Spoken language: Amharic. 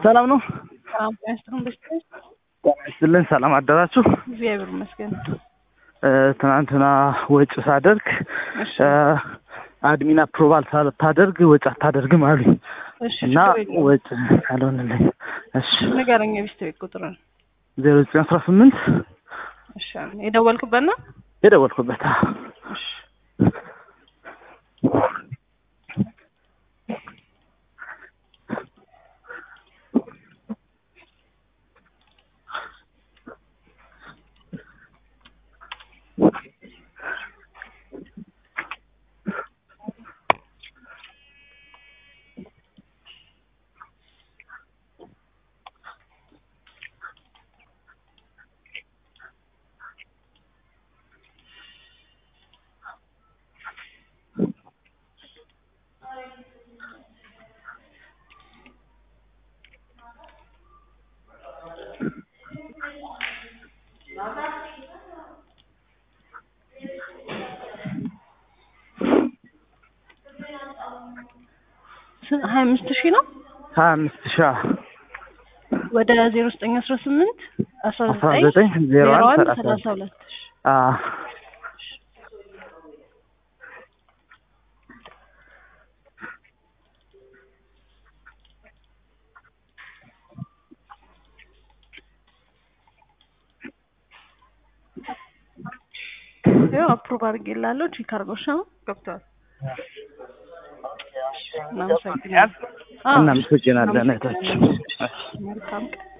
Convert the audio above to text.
ሰላም ነው? ሰላም ጤና ይስጥልን። በስተ ጤና ይስጥልን። ሰላም አደራችሁ? እግዚአብሔር ይመስገን። እ፣ ትናንትና ወጭ ሳደርግ እሺ እ፣ አድሚን አፕሮቫል ሳታደርግ ወጭ አታደርግም አሉኝ እሺ እና ችግር የለውም። ወጭ አልሆንልኝ። እሺ ንገረኝ የቤት ቤት ቁጥርን። ዜሮ ዘጠኝ አስራ ስምንት እሺ የደወልኩበት ነው። የደወልኩበት እሺ ስንት- ሀያ አምስት ሺህ ነው ሀያ አምስት ሺ ወደ ዜሮ ዘጠኝ አስራ ስምንት አስራ አስራ ዘጠኝ ዘጠኝ ዜሮ ዜሮ አንድ አንድ ሰላሳ ሰላሳ ሁለት እሺ አ ያው አፕሩቭ አድርጌላለሁ። ቼክ አድርገው እሺ። አሁን ገብቷል። እናመሰግናለን። አዎ፣ እናመሰግናለን እህታችን። መልካም ቀን